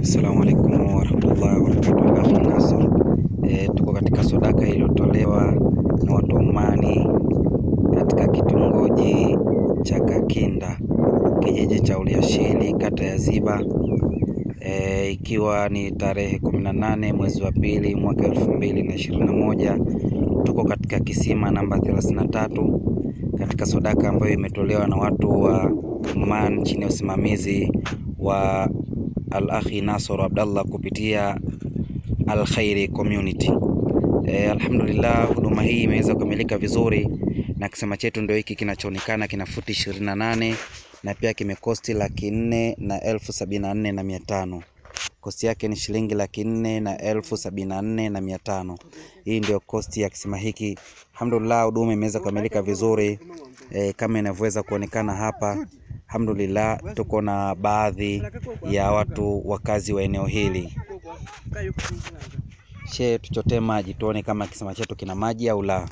Assalamu alaikum warahmatullahi wabarakatuh. Akhi Nasor, e, tuko katika sadaka iliyotolewa na watu wa Omani katika kitongoji cha Kakinda kijiji cha Uliashili kata ya Ziba e, ikiwa ni tarehe kumi na nane mwezi wa pili mwaka elfu mbili na ishirini na moja tuko katika kisima namba 33 katika sadaka ambayo imetolewa na watu wa Oman chini ya usimamizi wa Al-Akhi Nasor Abdallah kupitia Al-Khairi Community. E, alhamdulillah huduma hii imeweza kukamilika vizuri na kisima chetu ndio hiki kinachoonekana kina futi 28 na pia kimekosti laki nne na elfu sabini na nne na mia tano kosti yake ni shilingi laki nne na elfu sabini na nne na mia tano hii ndio kosti ya kisima hiki alhamdulillah huduma imeweza kukamilika vizuri e, kama inavyoweza kuonekana hapa alhamdulillah tuko na baadhi ya watu wakazi wa eneo hili she tuchotee maji tuone kama kisima chetu kina maji au la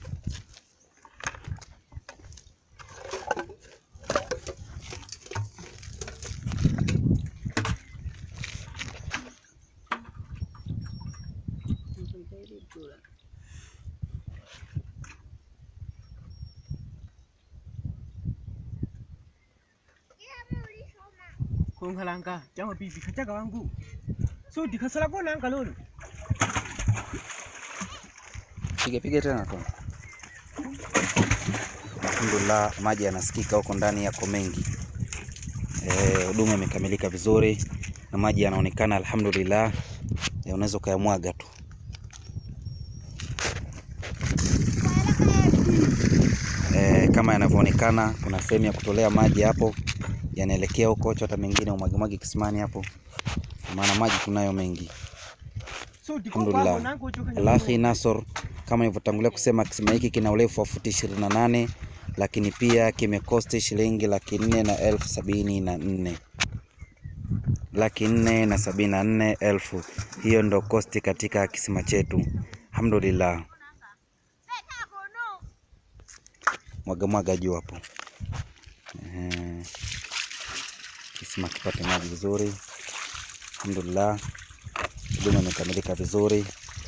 konkalanga chama pipi kachaga wangu so dikasala kona anka lolo pige pige tena tu alhamdulillah maji yanasikika huko ndani yako mengi Eh, huduma imekamilika vizuri na maji yanaonekana alhamdulillah Eh, unaweza ukayamwaga tu Eh, kama yanavyoonekana kuna sehemu ya kutolea maji hapo yanaelekea huko chota mengine umwagemwage kisimani hapo maana maji tunayo mengi so Alhamdulillah. Al-Akhi Nasor kama nilivyotangulia kusema kisima hiki kina urefu wa futi 28 lakini pia kimekosti shilingi laki nne na elfu sabini na nne laki nne na sabini na nne elfu hiyo ndo kosti katika kisima chetu alhamdulillah mwaga mwaga juu hapo Ehe. kisima kipate maji vizuri alhamdulillah huduma imekamilika vizuri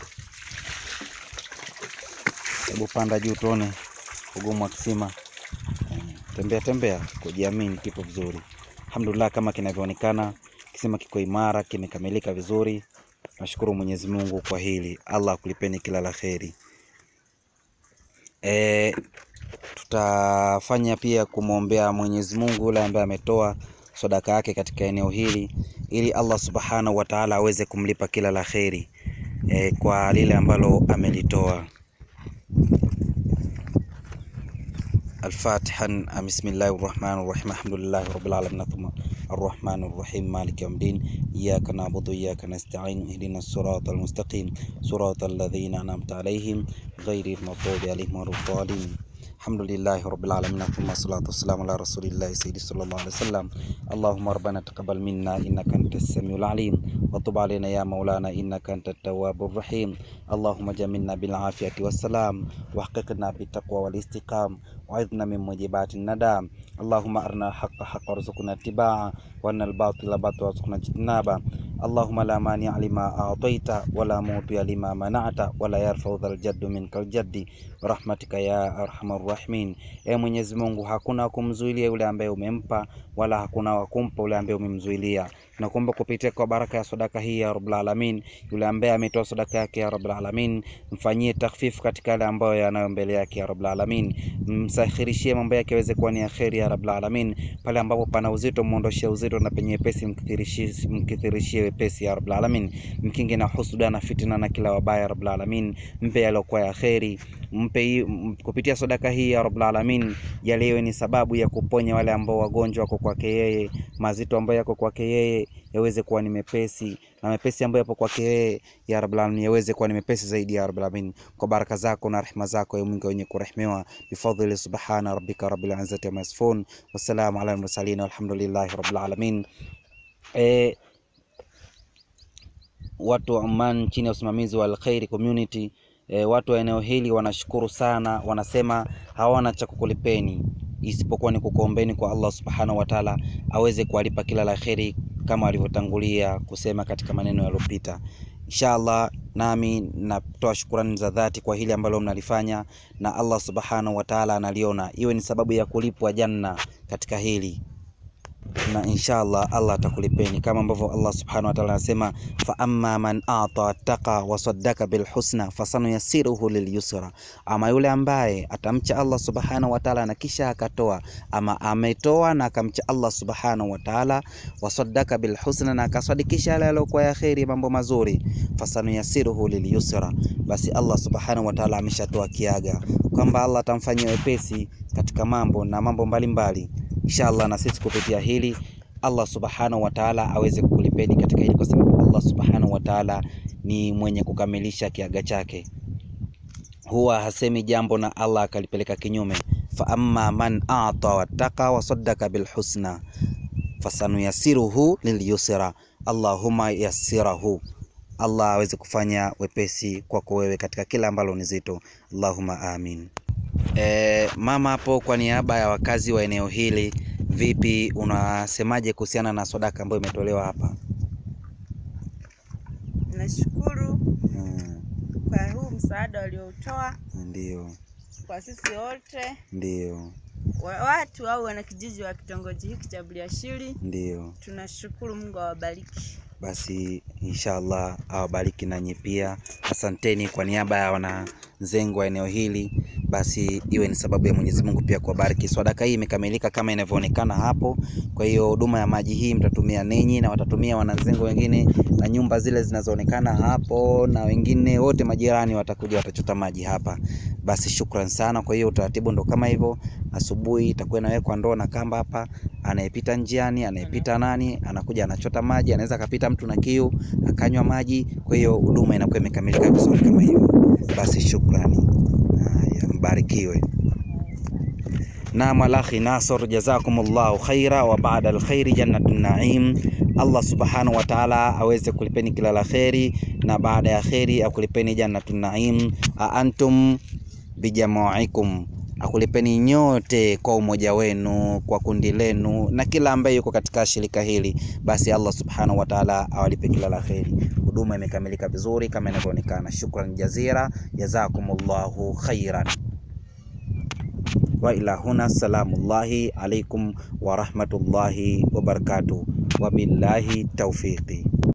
hebu panda juu tuone ugumu wa kisima Eh, tembea tembea kujiamini kipo vizuri alhamdulillah kama kinavyoonekana kisima kiko imara kimekamilika vizuri nashukuru mwenyezi mungu kwa hili allah akulipeni kila la kheri e, tutafanya pia kumwombea mwenyezi mungu yule ambaye ametoa sadaka yake katika eneo hili ili allah subhanahu wa taala aweze kumlipa kila la kheri e, kwa lile ambalo amelitoa الفاتحة بسم الله الرحمن الرحيم الحمد لله رب العالمين ثم الرحمن الرحيم مالك يوم الدين إياك نعبد وإياك نستعين اهدنا الصراط المستقيم صراط الذين أنعمت عليهم غير المغضوب عليهم ولا الضالين الحمد لله رب العالمين ثم الصلاة والسلام على رسول الله سيدي صلى الله عليه وسلم اللهم ربنا تقبل منا إنك أنت السميع العليم وتب علينا يا مولانا إنك أنت التواب الرحيم اللهم جملنا بالعافية والسلام واحققنا بالتقوى والاستقام وعظنا من موجبات الندام اللهم أرنا الحق حق وارزقنا اتباعه وأن الباطل باطل وارزقنا اجتنابه اللهم لا مانع لما أعطيت ولا معطي لما منعت ولا يرفع ذا الجد منك الجد برحمتك يا أرحم الراحمين e Mwenyezi Mungu hakuna wa kumzuilia yule ambaye umempa wala hakuna wa kumpa yule ambaye umemzuilia nakuomba kupitia kwa baraka ya sadaka hii ya Rabbul Alamin yule ambaye ametoa sadaka yake ya Rabbul Alamin mfanyie takhfifu katika yale ambayo yanayo mbele yake ya Rabbul Alamin msahirishie mambo yake yaweze kuwa ni ya kheri ya Rabbul Alamin pale ambapo pana uzito muondoshie uzito na penye wepesi mkithirishie mkithirishie wepesi ya Rabbul Alamin mkinge na husuda na fitina na kila wabaya ya Rabbul Alamin mpe yaliokuwa ya kheri mpe hii- m- kupitia sadaka hii ya Rabbul Alamin yale iwe ni sababu ya kuponya wale ambao wagonjwa wako kwake yeye mazito ambayo yako kwake yeye yaweze kuwa ni mepesi na mepesi ambayo yapo kwake yeye ya Rabbul Alamin yaweze kuwa ni mepesi zaidi ya Rabbul Alamin kwa baraka zako na rehema zako ya Mungu wenye kurehemiwa bifadhili subhana rabbika rabbil izzati amma yasifun wassalamu ala al-mursalin walhamdulillahi rabbil alamin eh watu wa Oman chini ya usimamizi wa Al-Khairi Community e, watu wa eneo hili wanashukuru sana, wanasema hawana cha kukulipeni isipokuwa ni kukuombeni kwa Allah subhanahu wa ta'ala aweze kuwalipa kila la kheri kama walivyotangulia kusema katika maneno yaliyopita. Inshallah, nami natoa shukurani za dhati kwa hili ambalo mnalifanya, na Allah subhanahu wa ta'ala analiona, iwe ni sababu ya kulipwa janna katika hili na inshallah Allah atakulipeni kama ambavyo Allah subhanahu wa ta'ala anasema, fa amma man ata wattaqa wa saddaka bil husna fasanuyassiruhu lil yusra, ama yule ambaye atamcha Allah subhanahu wa ta'ala na kisha akatoa, ama ametoa na akamcha Allah subhanahu wa ta'ala, wa saddaka bil husna, na akasadikisha yale yaliyokuwa ya kheri, mambo mazuri, fasanuyassiruhu lil yusra, basi Allah subhanahu wa ta'ala ameshatoa kiaga kwamba Allah atamfanyia wepesi katika mambo na mambo mbalimbali Inshallah na sisi kupitia hili Allah subhanahu wa ta'ala aweze kukulipeni katika hili, kwa sababu Allah subhanahu wa ta'ala ni mwenye kukamilisha kiaga chake, huwa hasemi jambo na Allah akalipeleka kinyume. Fa amma man ata wattaqa wa saddaka bil husna fasanuyasiruhu lil yusra, Allahumma yassirahu, Allah aweze kufanya wepesi kwako wewe katika kila ambalo ni zito, Allahumma amin. E, mama hapo, kwa niaba ya wakazi wa eneo hili, vipi, unasemaje kuhusiana na sadaka ambayo imetolewa hapa? Nashukuru Mm, kwa huu msaada walioutoa ndio kwa sisi wote ndio wa- watu au wanakijiji wa kitongoji hiki cha Buliashili. ndio. Tunashukuru, Mungu awabariki. Basi inshallah awabariki nanyi pia. Asanteni kwa niaba ya wananzengo wa eneo hili, basi iwe ni sababu ya Mwenyezi Mungu pia kuwabariki. Sadaka hii imekamilika kama inavyoonekana hapo. Kwa hiyo huduma ya maji hii mtatumia ninyi na watatumia wananzengo wengine, na nyumba zile zinazoonekana hapo, na wengine wote majirani watakuja watachota maji hapa. Basi shukran sana. Kwa hiyo utaratibu ndo kama hivyo, asubuhi itakuwa inawekwa ndoo na kamba hapa, anayepita njiani, anayepita nani, anakuja anachota maji, anaweza akapita mtu na kiu akanywa maji. Kwa hiyo huduma inakuwa imekamilika vizuri kama hivyo. Basi shukrani, haya, mbarikiwe. Naam, alakhi Nasor, jazakumullahu khaira wa baada alkhairi jannatun naim. Allah subhanahu wa ta'ala aweze kulipeni kila la kheri, na baada ya kheri akulipeni jannatun naim. A antum bijamaikum akulipeni nyote kwa umoja wenu, kwa kundi lenu, na kila ambaye yuko katika shirika hili, basi Allah subhanahu wa ta'ala awalipe kila la kheri. Huduma imekamilika vizuri kama inavyoonekana. Shukran jazira, jazakumullahu khairan. Wa ila huna, salamullahi alaikum wa rahmatullahi wa barakatuh, wa billahi tawfiqi.